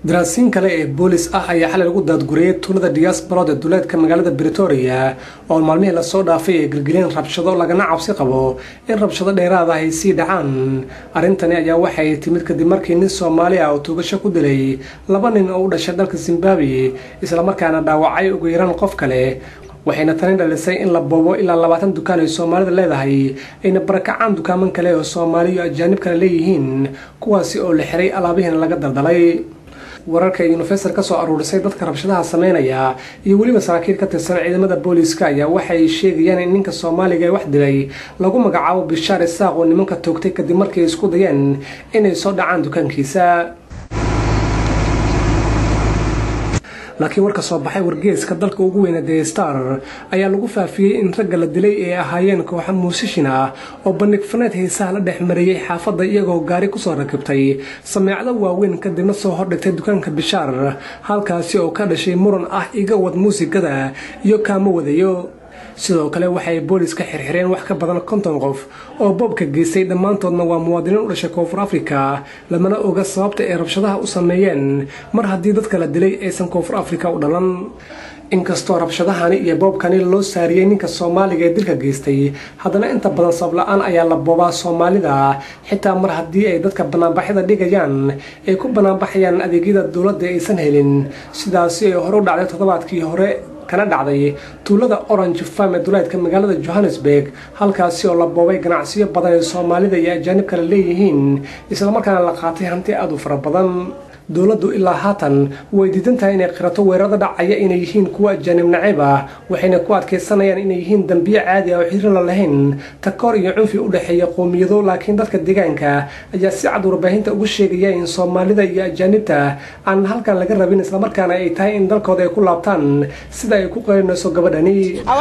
daraasiin kale ee boolis ah ayaa xalay lagu daadguriyey tuulada diasbarod ee duleedka magaalada bretoria oo maalmihii lasoo dhaafay ay gelgeleen rabshado lagana cabsi qabo in rabshado dheeraada ay sii dhacaan arrintani ayaa waxay timid kadib markii nin soomaali ah oo tuugasho ku dilay laba nin oo u dhashay dalka zimbabwe islamarkaana dhaawacay ugu yaraan qof kale waxayna tani dhalisay in la boobo ilaa labaatan dukaan ay soomaalida leedahay ayna barakacaan dukaaman kale oo soomaaliyo ajaanib kale leeyihiin kuwaasi oo la xiray alaabihiina laga daldalay wararka yunifestor ka soo aruurisay dadka rabshadaha sameynaya iyo weliba saraakiil ka tirsan ciidamada booliiska ayaa waxay sheegayaan in ninka soomaaliga ee wax dilay lagu magacaabo bishaar isaaq oo nimanka toogtay kadib markay isku dayeen inay soo dhacaan dukaankiisa laakiin warka soo baxay wargeeska dalka ugu weyna the star ayaa lagu faafiyey in ragga la dilay ay ahaayeen kooxa muusishin ah oo bandhig faneed heesaha la dhex mariyey xaafadda iyagoo gaari kusoo rakibtay sameecdo waaweyn kadibna soo hordhigtay dukaanka bishaar halkaasi oo ka dhashay muran ah iga wad muusigada iyo kaamo wadayo sidoo kale waxay booliska xirxireen wax ka badan konton qof oo boobka geystay dhammaantoodna waa muwaadiniin u dhashay koonfur afrika lamana oga sababta ay rabshadaha u sameeyeen mar haddii dadka la dilay aysan koonfur afrika u dhalan inkastoo rabshadahani iyo boobkani loo saariyey ninka soomaaliga ee dilka geystay haddana inta badan sabla-aan ayaa la boobaa soomaalida xitaa mar haddii ay dadka banaanbaxyada dhigayaan ay ku banaanbaxayaan adeegyada dowladda aysan helin sidaasi ay hore u dhacday toddobaadkii hore kana dhacday tuulada orange farm ee duleedka magaalada johannesburg halkaasi oo la boobay ganacsiyo badan ee soomaalida iyo ajaanib kale leeyihiin islamarkaana la qaatay hanti aada u fara badan dowladdu ilaa haatan way diidan tahay inay qirato weerarada dhacaya inay yihiin kuwa ajaanib nacayb ah waxayna ku adkaysanayaan inay yihiin dambiyo caadi ah oo xiriirla lahayn takoor iyo cunfi u dhexeeya qoomiyado laakiin dadka deegaanka ayaa si cad warbaahinta ugu sheegaya in soomaalida iyo ajaanibta aan halkan laga rabin islamarkaana ay tahay in dalkooda ay ku laabtaan sida ay ku qeynayso gabadhani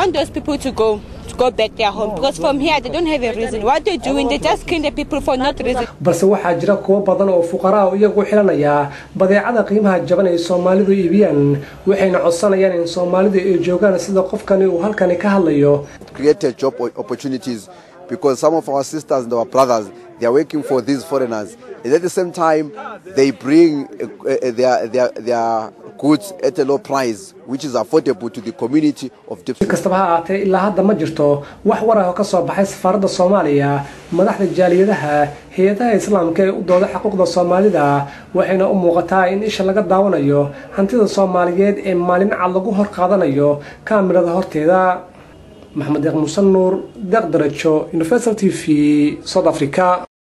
go back their home because from here they don't have a reason. What they're doing, they just killing the people for not reason. balse waxaa jira kuwo badan oo fuqara oo iyagu xilanaya badeecada qiimaha jaban ay soomaalidu iibiyaan waxayna codsanayaan in soomaalidu ay joogaan sida qofkani uu halkani ka hadlayo created job opportunities because some of our sisters and our brothers they are working for these foreigners and at the same time they bring uh, uh, their, their, their goods at a low price which is affordable to the community of si kastaba ha ahaatee ilaa hadda ma jirto wax war ah oo ka soo baxay safaaradda soomaaliya madaxda jaaliyadaha hay-adaha islaamka ee u dooda xuquuqda soomaalida waxayna u muuqataa in isha laga daawanayo hantida soomaaliyeed ee maalin cad lagu hor qaadanayo kaamirada horteeda maxamed deeq muuse nuur deeq darajo universal t v south africa